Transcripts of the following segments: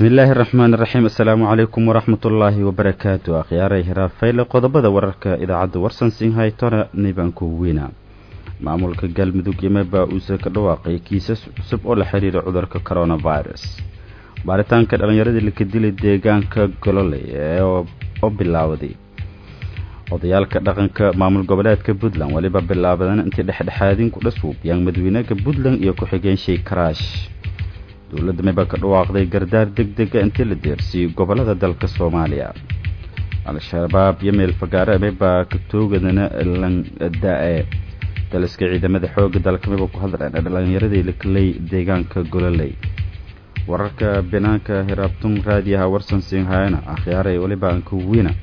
bismi illaahi araxmaan iraxiim assalaamu calaykum waraxmat ullaahi wabarakaatu akhyaaray hiraarfayle qodobada wararka idaacadda warsan sinhaytona nibanku weyna maamulka galmudug yimeba uuse ka dhawaaqay kiisas cusub oo la xiriira cudurka coronavirus baaritaanka dhallinyaradii laka dilay deegaanka gololey oo bilaawday odayaalka dhaqanka maamul goboleedka puntland weliba bilaabadan intii dhexdhexaadin ku dhasuubiyaan madaweynega puntland iyo ku-xigeen shay karaash dowladda meba ka dhawaaqday gardaar deg dega intii la deersiiyey gobolada dalka soomaaliya al-shabaab iyo meel fagaare meba ka toogadana langda-e daliska ciidamada xooga dalka meba ku hadleen dhalinyaradii lakaley deegaanka gololey wararka banaanka hiraabtun raadiyaha warsan sinhayana akhyaaray weliba anka wina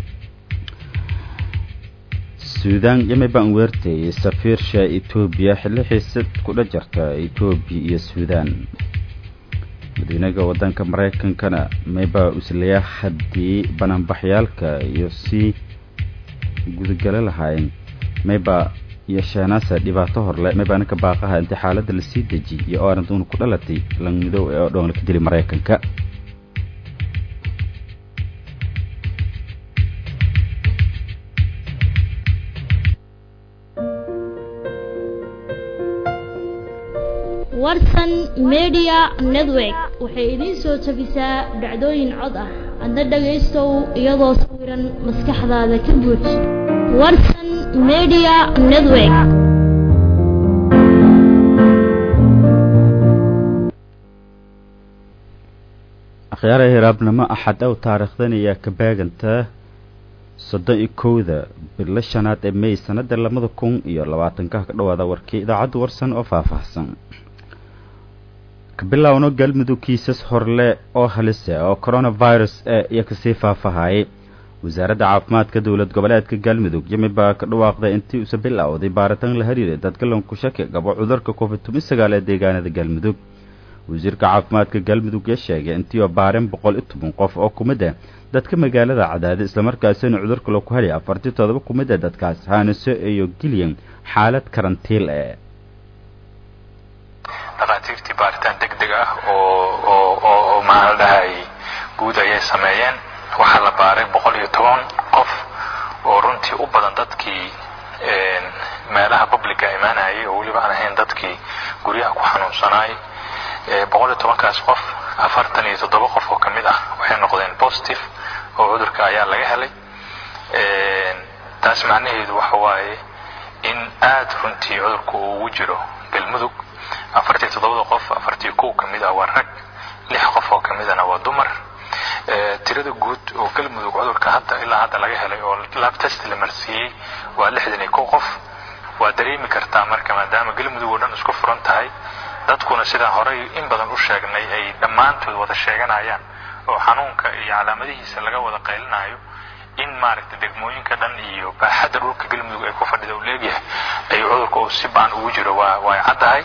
suudaan yamebaan weertayay safiirsha etoobiya xilli xiisad kudha jarta etoobiya iyo suudaan madaweynega wadanka maraykankana mayba uslaya haddii banaanbaxyaalka iyo sii gudagalo lahaayeen mayba yeesheenaase dhibaato horle mayba ninka baaqaha intii xaaladda lasii dejiyay iyo oo arrintuuna ku dhalatay lang midow ee oo dhoon laka dili maraykanka warsan media network waxay idiin soo tabisaa dhacdooyin cod ah adna dhagaystow iyadoo sawiran maskaxdaada ka buuj warsan media network akhyaara hiraabnimo axad ow taariikhdan ayaa ka baaganta soddon iyo kowda bilo shanaad ee may sanada labada kun iyo labaatanka ka dhawaada warkii idaacadda warsan oo faahfaahsan kabilowno galmudug kiisas horle oo halise oo coronavirus ee iyo kasii faahfaahayay wasaaradda caafimaadka dowlad goboleedka galmudug yimid baa ka dhawaaqday intii uuse bilowday baaritaan la hariiray dadka lanku shaki qabo cudurka covid toban sagaal ee deegaanada galmudug wasiirka caafimaadka galmudug ya sheegay intii oo baareen boqol iyo toban qof oo kumid ah dadka magaalada cadaada islamarkaasina cudurka laku helay afartii todoba kumid ah dadkaas haaniso iyo gilyan xaalad karantiil eh dhakhaatiirtii baaritaan deg deg ah oo oo oo maxaa la dhahay guud ayay sameeyeen waxaa la baaray boqol iyo toban qof oo runtii u badan dadkii meelaha publica imaanayay oo weliba aan ahayn dadkii guryaha ku xanuunsanaay boqol iyo tobankaas qof afartan iyo toddoba qof oo kamid ah waxay noqdeen positive oo cudurka ayaa laga helay taas macnaheedu waxa waaye in aada runtii cudurku uu ugu jiro galmudug afartii toddobada qof afartii kow ka mid ah waa rag lix qof oo ka midana waa dumar tirada guud oo galmudug cudurka hadda ilaa hadda laga helay oo lab test la marsiiyey waa lixdan iyo kow qof waa dareemi kartaa marka maadaama galmudug oo dhan isku furan tahay dadkuna sidaan horey in badan u sheegnay ay dhammaantood wada sheeganayaan oo xanuunka iyo calaamadihiisa laga wada qaylinayo in maaragtay degmooyinka dhan iyo baaxadda dhulka galmudug ay ku fadhida uu leegyahay ayuu cudurka uu si baan ugu jiro waa way caddahay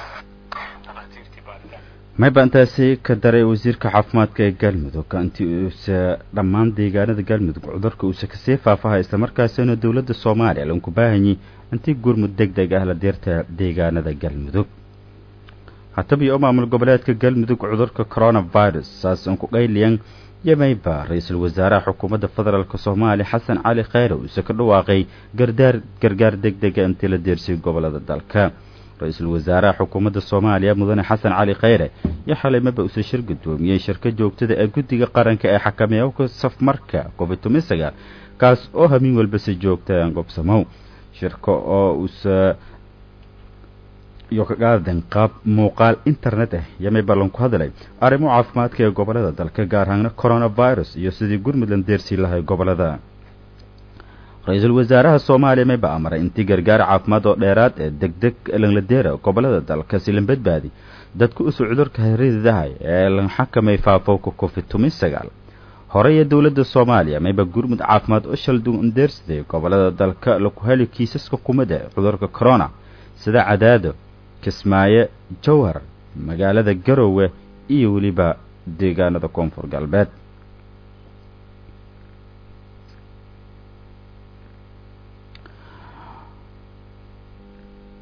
mayba intaasi ka daray wasiirka caafimaadka ee galmudug intii uuse dhammaan deegaanada galmudug cudurka uuse kasii faafahay islamarkaasina dowladda soomaaliya lanku baahanyay intii gurmud deg deg ah la deerta deegaanada galmudug hataba iyo maamul goboleedka galmudug cudurka coronavirus saas aan ku qayliyan yamayba ra-iisul wasaaraha xukuumadda federaalk soomaaliya xasan cali kheyre uuse ka dhawaaqay gardaar gargaar deg dega intii la deersiyay gobolada dalka ra-iisul wasaaraha xukuumadda soomaaliya mudane xasan cali kheyre iyo xalay maba uuse shir guddoomiyey shirka joogtada ee guddiga qaranka ee xakameeyaka safmarka covid toban sagaal kaas oo hamiin walba si joogta aan gobsamow shirka oo uuse iyo kagaadan qaab muuqaal internet ah yamay ballan ku hadlay arrimo caafimaadka ee gobolada dalka gaar ahaana coronavirus iyo sidii gurmudland deersii lahay gobolada ra-iisul wasaaraha soomaaliya mayba amray intii gargaar caafimaad oo dheeraad ee deg deg langladeera gobolada dalka si lan badbaadi dadka usu cudurka haridahay ee lan xakamay faafowka covid toban sagaal horey ee dowladda soomaaliya mayba gurmud caafimaad oo shalduun deersiday gobolada dalka laku heli kiisaska kumida cudurka corona sida cadaado kismaayo jowhar magaalada garowe iyo weliba deegaanada koonfur galbeed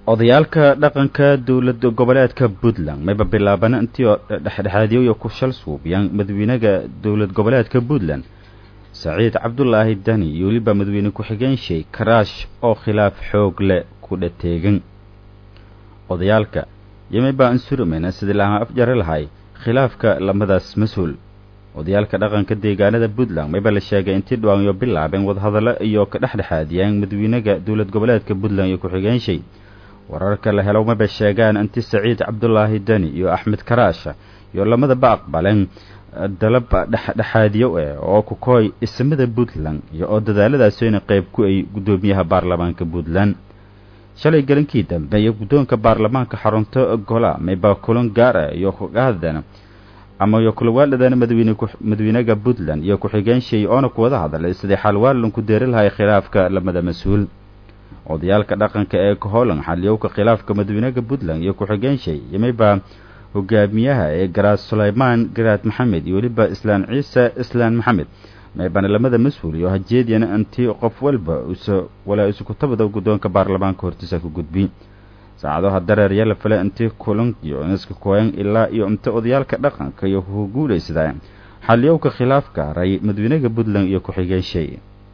odayaalka dhaqanka dowlad goboleedka puntland mayba bilaabana intii oo dhexdhexaadiyooyo ku shal suubiyaan madaxweynaga dowlad goboleedka puntland saciid cabdulaahi dani iyo weliba madaxweyne ku-xigeen shay karaash oo khilaaf xoog leh ku dhateegan odayaalka iyo mayba ansurumeyna sidii lahaan afjari lahay khilaafka lamadaas mas-uul odayaalka dhaqanka deegaanada puntland mayba la sheegay intii dhawaanyo bilaabeen wadahadallo iyo ka dhexdhexaadiyaan madaxweynaga dowlad goboleedka puntland iyo ku-xigeen shay wararka la helo maba sheegaan inti saciid cabdulaahi deni iyo axmed karaasha iyo lamadaba aqbaleen dalab dhexdhexaadiyo eh oo ku kooy ismada puntland iyo oo dadaaladaasina qayb ku ay guddoomiyaha baarlamaanka puntland shalay gelinkii dambe iyo guddoonka baarlamaanka xarunto gola mayba kulan gaar ah iyo kugahadan ama iyo kulawaaladana madaxweyne madaxweynaga puntland iyo ku-xigeen shay oona kuwada hadlay sidii xalwaalan ku deeri lahay khilaafka lamada mas-uul odayaalka dhaqanka ee kaholan xaliyowka khilaafka madaxweynaha puntland iyo ku-xigeen shay yomayba hogaamiyaha ee garaad sulaymaan garaad maxamed iyo weliba islaan ciise islaan maxamed maybana lamada mas-uul iyo hajeediyana intii qof walba usa walaa isukutabada guddoonka baarlamaanka hortiisa ku gudbi saacadaha dareerya la fale intii kulan iyo niska koyan ilaa iyo inta odayaalka dhaqanka iyo ku guulaysadaa xaliyowka khilaafka haray madaxweynaha puntland iyo ku-xigeen shay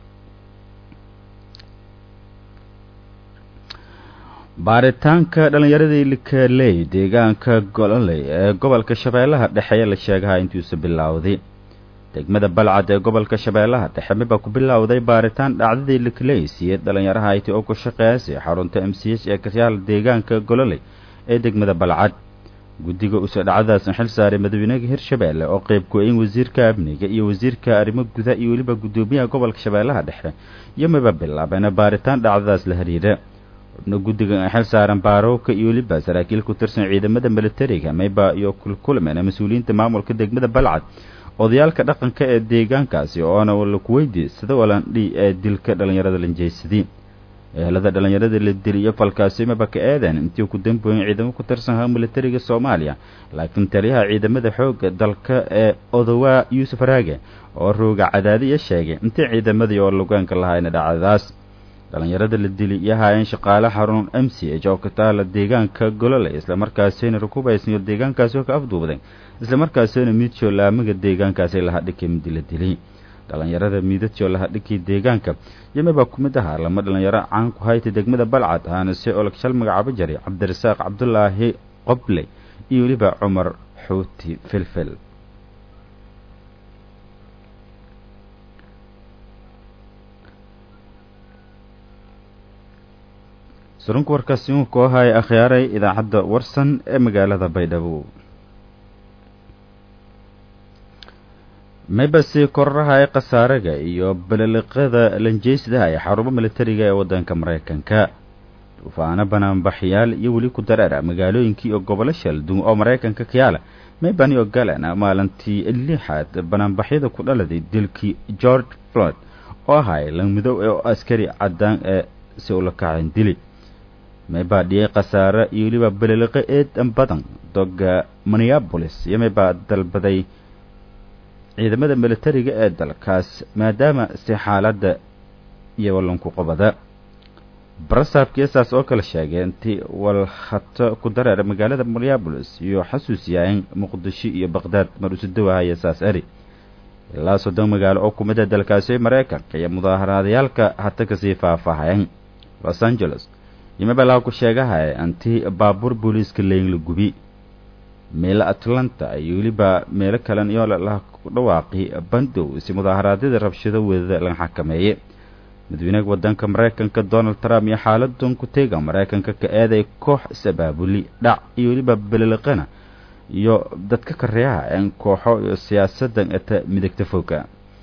baaritaanka dhallinyaradii likaley deegaanka gololey ee gobolka shabeellaha dhexe ayaa la sheegaha intiisa bilowday degmada balcad ee gobolka shabeellaha dhexe miba ku bilowday baaritaan dhacdadii likaley siiyey dhallinyaraha ayti oo ku shaqeeyasay xarunta m c h ee kasyaal deegaanka gololey ee degmada balcad guddiga uso dhacdadaasna xil saaray madaxweynaha hirshabeelle oo qayb ku-ayn wasiirka amniga iyo wasiirka arrimo guda iyo weliba guddoomiyaha gobolka shabeellaha dhexe iyo miba bilaabeen baaritaan dhacdadaas la xiriira xubno guddigan ay xil saaran baarowka iyo weliba saraakiil ku tirsan ciidamada militariga mayba iyo kulkulmena mas-uuliyiinta maamulka degmada balcad odayaalka dhaqanka ee deegaankaasi oona laku weydiy sida walandhi ee dilka dhallinyarada lanjeysadii ehelada dhallinyarada la diliyo falkaasi maba ka eedeen intii ku dambooyin ciidamo ku tirsanha militariga soomaaliya laakiin taliyaha ciidamada xoogga dalka ee odowaa yuusuf raage oo rooga cadaadiya sheegay intii ciidamadii oo lugaanka lahayna dhacdadaas dhallinyarada la dili iyo haayeen shaqaale xarun m c h oo ka taala deegaanka gololey islamarkaasina rukubaysniyo deegaankaasi oo ka afduubday islamarkaasina miidjo laamaga deegaankaasi lahadhikay midi la dilay dhallinyarada miidadjo lahadhikii deegaanka yamibaa ku mid ahaa lama dhallinyaro caan ku hayta degmada balcad ahaana se olog shal magacaabo jaray cabdirasaaq cabdulaahi qoble iyo weliba cumar xuuti filfil surunka warkaasi uu ku ahaaya akhyaaray idaacadda warsan ee magaalada baydhabo maybasi koraraha ee khasaaraga iyo balaliqada lanjeysdaha ee xarumo militariga ee waddanka maraykanka duufaano banaanbaxyaal iyo weli ku dareera magaalooyinkii iyo gobolo shaldun oo maraykanka kayaala maybani oo galana maalintii lixaad banaanbaxyada ku dhaladay dilkii george floyd oo ahaay langmidow ee askari caddaan ee si ula kaceen dili maybaa dhiyay khasaare iyo weliba balaliqo eedan badan doga minneabolis iyo maybaa dalbaday ciidamada militariga ee dalkaas maadaama si xaaladda iyo wallanku qabada barasaabkii saas oo kale sheegay intii walhato ku dareera magaalada minneabolis iyo xasuusiyaain muqdisho iyo baqdaad mar usudawahaya saas eri ilaa soddon magaalo oo ku mid a dalkaasi maraykanka iyo mudaaharaadayaalka hata kasii faahfaahayeen los angeles yimabalaha ku sheegahaya antii baabuur booliiska leyn la gubi meelo atlanta iyo weliba meelo kalen iyo laha ku dhawaaqi bandow si mudaaharaadyada rabshado wadada laga xakameeye madaxweynaha waddanka maraykanka donald trump iyo xaaladan ku teega maraykanka ka eeday koox is-abaabuli dhac iyo weliba beleliqana iyo dadka kareeha een kooxo iyo siyaasadan eta midagta foga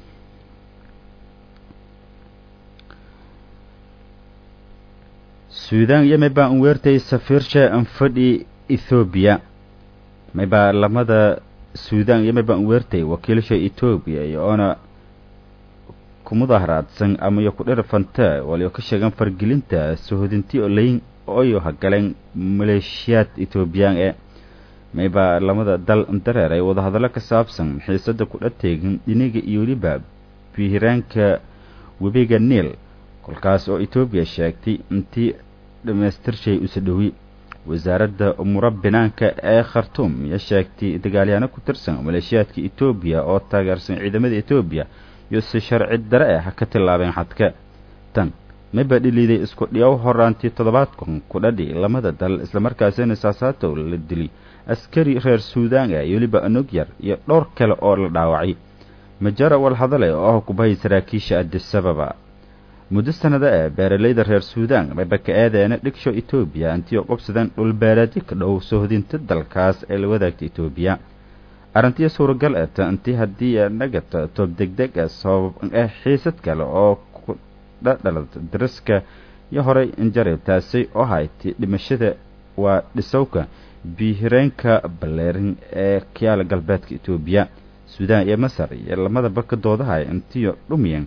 suudan iyo maybaa un weertay safiirsha anfadhi ethoobiya maybaa lamada suudan iyo maybaa un weertay wakiilasha etoobiya iyo oona ku mudaharaadsan ama iyo ku dhirfanta waliyo ka sheegan fargelinta sohodinti oo layin oyo hagaleen maleeshiyaad etoobiyaan ee maybaa lamada dal dareer ay wadahadallo ka saabsan xiisada ku dhateegin dhiniga iyo weliba bihiraanka webiga niil kolkaas oo etoobiya sheegtay intii dhamaystirshay usa dhowi wasaaradda umuro binaanka ee khartuum ayaa sheegtay dagaalyaano ku tirsan maleeshiyaadka etoobiya oo taageersan ciidamada etoobiya iyo si sharci dare ah ha ka tillaabeen xadka tan mayba dhiliiday isku dhiyaw horaantii toddobaadkan ku dhadhi lamada dal islamarkaasina saasaatow la dili askari reer suudaan ah iyo weliba anog yar iyo dhowr kale oo la dhaawacay majara walhadale oo ah kubahay saraakiisha adisababa muddo sanada ee beeralayda reer suudaan mayba ka eedeena dhigsho etoobiya intii qobsadeen dhulbeereedyo ka dhow sohdinta dalkaas ee la wadaagta etoobiya arrintiya suuragal ee ta intii haddii nagata toob degdeg ah sabab ah xiisad kale oo ku dhadhalata dariska iyo horay injarib taasi oo haytay dhimashada waa dhisowka biihireenka baleerin ee kiyaala galbeedka etoobiya suudaan iyo masar iyo lamadaba ka doodahay intiyo dhumiyan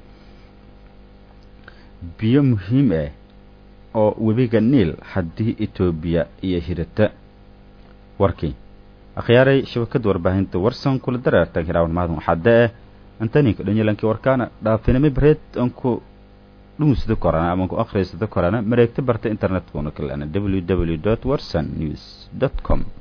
biyo muhiim ah oo webiga niil haddii etoobiya iyo hirata warkii akhyaaray shabakada warbaahinta warsan kula dareertan hiraawan maadan waxaade eh antaninka dhanyalankii warkaana dhaafinami bareed aan ku dhumusada korana ama ku akhriysada korana mareegta barta internetkuna kalena w w dot warsan news dot com